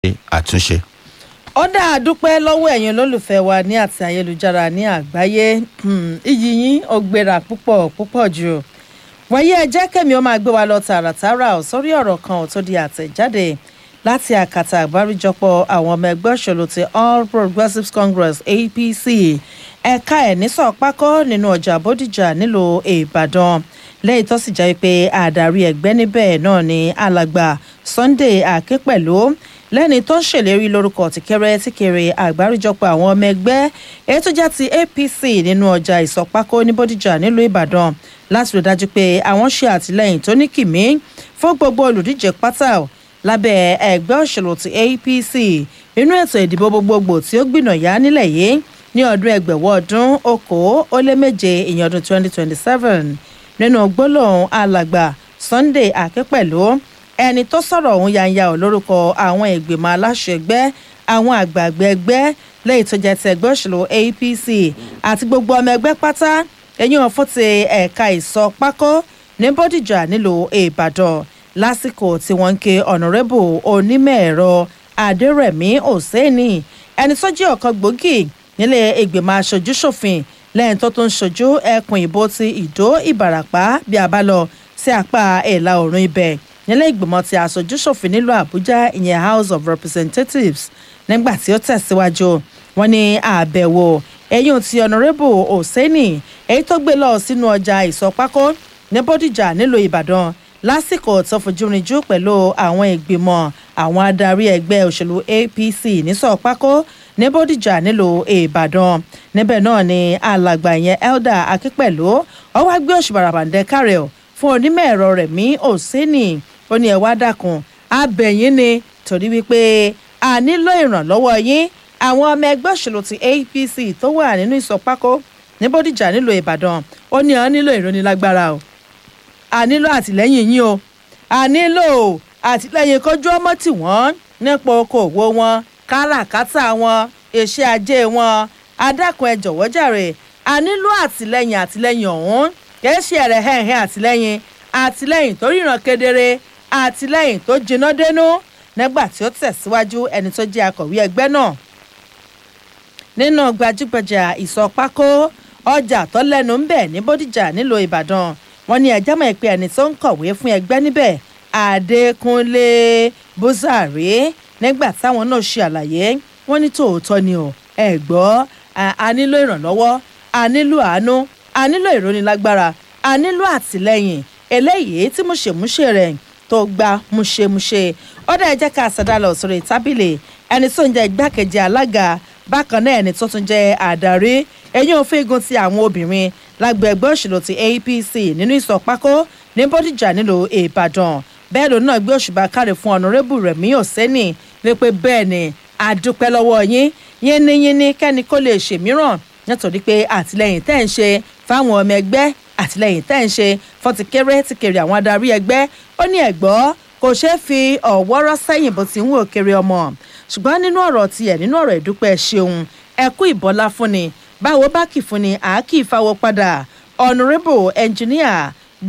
àtúnṣe. ó dá a dúpẹ́ lọ́wọ́ ẹ̀yin olólùfẹ́ wa ní àti ayélujára ní àgbáyé iyì yín ó gbéra púpọ̀ púpọ̀ jù wọ̀nyí ẹ jẹ́ kẹ́mi ó máa gbé wa lọ tààràtàrà ò sórí ọ̀rọ̀ kan ò tó di àtẹ̀jáde láti àkàtà àgbáríjọpọ̀ àwọn ọmọ ẹgbẹ́ òṣèlú ti all progressives congress apc ẹ̀ka ẹ̀ nísọ̀ pákó nínú ọjà bódìjà nílùú ìbàdàn lẹ́yìn tó sì jẹ́ pé àdarí ẹgbẹ́ níbẹ̀ náà ni alàgbà sunday akínpẹ̀lú lẹ́ni tó ń ṣèlérí lórúkọ tìkẹrẹ tìkẹrẹ àgbáríjọpọ̀ àwọn ọmọ ẹgbẹ́ èyí tó jẹ́ ti apc nínú ọjà ìsọ̀pákó ní bódìjà nílùú ìbàdàn láti rí dájú pé àwọn ṣe àtìlẹyìn tó ní kìmí fún gbogbo olùdíje pátá lábẹ́ ẹgbẹ́ òṣèlú ti apc nínú ètò ìdìbò gbogbogbò tí ó gbìnàyà nílẹ̀ yìí ní ọdún ẹgbẹ̀wọ́ ọdún okòó ó lé méje ìyẹn ọdún twenty twenty seven nínú gbólóhùn alàgbà sunday akínpẹ̀lú ẹni tó sọ̀rọ̀ ọ̀hún yanya ò lórúkọ àwọn ìgbìmọ̀ aláṣẹ ẹgbẹ́ àwọn àgbààgbà ẹgbẹ́ lẹ́yìn tó jẹ́ ti ẹgbẹ́ òṣèlú apc àti gbogbo ọmọ ẹgbẹ́ pátá ẹ̀yìn ọ̀fún ti ẹ̀ka ìsọ pákó ní bódìjà nílùú ìbàdàn lásìkò tí wọ́n ń ké ọ̀nàrẹ́bù onímọ̀ ẹ̀rọ adẹ́rẹ̀mí òsèèní ẹni tó jẹ́ ọ̀kan gbòógì nílé ìgbìmọ̀ aṣojú ṣòfin lẹ́yìn tó tún ṣojú ẹkùn ìbò ti ìdó ìbàràpá bí a bá lọ sí apá ìlà oòrùn ibẹ̀ nílé ìgbìmọ̀ ti aṣojú ṣòfin nílùú àbújá ìyẹn house of representatives nígbà tí ó tẹ̀síwájú wọn ní àbẹ̀wò ẹ̀yìn ti ọ̀nàrẹ́bù òsèèní èyí tó gbé lọ sínú ọjà ìsọpákó ní bódìjà nílùú ìbàdàn lásìkò tó fojúrinjú pẹ̀lú àwọn ìgbìmọ̀ àwọn adarí ẹgbẹ́ òṣèlú apc ní sọ̀pákó ní bódìjà nílùú ìbàdàn níbẹ̀ náà ni alàgbà yẹn elder akínpẹ̀lú ọwọ́ gbé òṣùbàràbàǹdẹ kárẹ̀ fún onímọ̀ ẹ̀rọ rẹ̀ mí òsínì ó ní ẹ̀wá dàkún abẹ̀yìn ni torí wípé a nílò ìrànlọ́wọ́ yín àwọn ọmọ ẹgbẹ́ òṣèlú ti apc tó wà nínú ìsọpákó ní bódìjà nílùú ìbàdàn ó ní ọ nílò ìrónilágbára o a nílò àtìlẹ́yìn yín o a nílò àtìlẹ́yìn kọjú ọmọ tí wọ́n nípa okòwò wọn káràkátà wọn iṣẹ́ ajé wọn adákun ẹ jọ̀wọ́ jàre a nílò àtìlẹ́yìn àtìlẹ́yìn ọ̀hún kìí ṣe ẹ̀rẹ̀ hẹ̀hẹ̀ àtìlẹ́yìn àtìlẹ́yìn tó ríran kedere àtìlẹ́yìn tó jiná dénú nígbà tí ó tẹ̀síwájú ẹni tó jẹ́ akọ̀wé ẹgbẹ́ náà nínú gbajúgbajà ìsọpákó ọjà tó lẹ́nu ń bẹ̀ ní bódìjà nílùú ìbàdàn wọn ní ẹjẹ mọ̀ pé ẹni tó ń kọ̀wé fún ẹgbẹ́ níbẹ̀ adékúnlé búzàrí nígbà táwọn náà ṣe àlàyé wọn ní tòótọ́ ni o ẹ gbọ́ a nílò ìrànlọ́wọ́ a nílò àánú a nílò ìrónilágbára a nílò àtìlẹ́yìn eléyìí tí múṣemúṣe rẹ̀ tó gba múṣemúṣe ọ̀dà ẹ̀jẹ̀ ká àṣàdá lọ sórí tábìlì ẹni tó ń jẹ́ igbákejì alága bákan náà ẹni tó tún jẹ́ àdarí ẹ̀yìn òfin igun ti àwọn obìnrin lágbo ẹgbẹ́ òṣèlú ti apc nínú ìsọ̀pákó ní bódìjà nílùú ìbàdàn bẹ́ẹ̀ ló náà gbé òṣùbà káre fún ọ̀nàrẹ́bù rẹ̀mí òsẹ́nì wípé bẹ́ẹ̀ ni àdúpẹ́ lọ́wọ́ yín yínníyínní kẹ́ni kó lè ṣèmíràn nítorí pé àtìlẹyìn tẹ́ ń ṣe fáwọn ọmọ ẹgbẹ́ àtìlẹyìn tẹ́ ń ṣe fọtìkéré ti kéré àwọn adarí ẹgbẹ́ ó ní ẹ̀gbọ́ kò ṣeé fi ọ̀wọ́rọ́ sẹ́yìn bó ti ń wò kéré ọmọ ṣùgbọ́n nínú ọ̀rọ̀ tiẹ̀ nínú ọ̀rọ̀ ìdúpẹ́ ṣeun ẹ̀kú ìbọlá fúnni báwo bá kì fún ni àá kì í fáwọ́ padà honourable engineer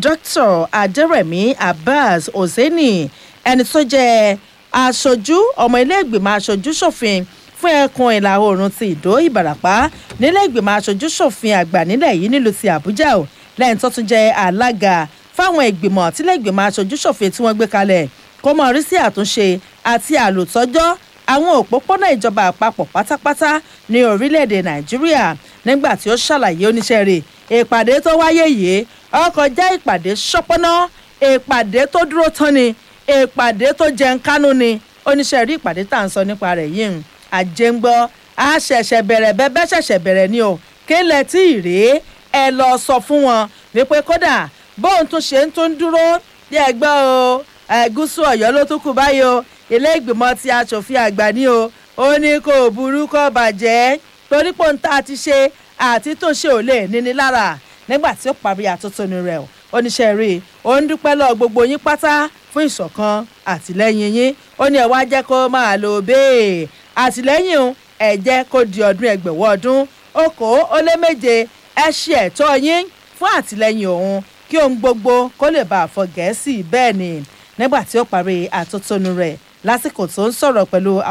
dr adẹrẹmí abbas hosseini ẹni tó jẹ́ aṣojú ọmọ ilé ìgbìmọ̀ aṣojú ṣòfin fún ẹkùn ìlà oòrùn ti ìdó ìbàràpá nílé ìgbìmọ̀ aṣojú ṣòfin àgbà nílẹ̀ yìí nílùú ti àbújá o lẹ́yìn tó tún jẹ́ alága fáwọn ìgbìmọ̀ tílé ìgbìmọ̀ aṣojú ṣòfin tí wọ́n gbé kalẹ̀ kó mọ̀ rí sí àtúnṣe àti àlòtọ́jọ́ àwọn òpópónà ìjọba àpapọ̀ pátápátá ní orílẹ̀-èdè nàìjíríà nígbà tí ó ṣàlàyé oníṣẹ́ rẹ̀ ìpàdé tó wáyé yìí ọkọ̀ já ìpàdé ṣọ́pọ́ná ìpàdé tó dúró tán ni ìpàdé tó jẹun kánú ni oníṣẹ́ rí ìpàdé tá à ń sọ nípa rẹ̀ yìí àjẹngbọ́ a ṣẹ̀ṣẹ̀ bẹ̀rẹ̀ bẹ́ẹ̀ ṣẹ̀ṣẹ̀ bẹ̀rẹ̀ ni o kí lẹ tí ì rèé ẹ lọ sọ fún wọn wípé kódà bóun tún ṣe ń tún dúró bí ẹgbẹ́ o gúúsù ọ̀yọ́ ló tún kù báyìí o ilé ìgbìmọ̀ ti aṣòfin àgbà ni o ó ní kò burú kò bàjẹ́ torí pé ohun tá a ti ṣe àti tó ṣe ò lè níní lára nígbà tí ó parí àtótónu rẹ̀ o oníṣẹ́ rí i ó ń dúpẹ́ lọ gbogbo yín pátá fún ìṣọ̀kan àtìlẹ́yìn yín ó ní ẹ wá jẹ́ kó máa lò bẹ́ẹ̀ àtìlẹ́yìn o ẹ jẹ́ kó di ọdún ẹgbẹ̀wọ́ ọdún okòó ó lé méje ẹ ṣe ẹ̀tọ́ yín fún àtìlẹ́yìn òun kí ohun gbogbo kó lè bá a fọ gẹ̀ẹ́sì bẹ́ẹ̀ ni nígbà tí ó parí àtótónu rẹ̀ lásìkò tó ń sọ̀rọ̀ pẹ̀lú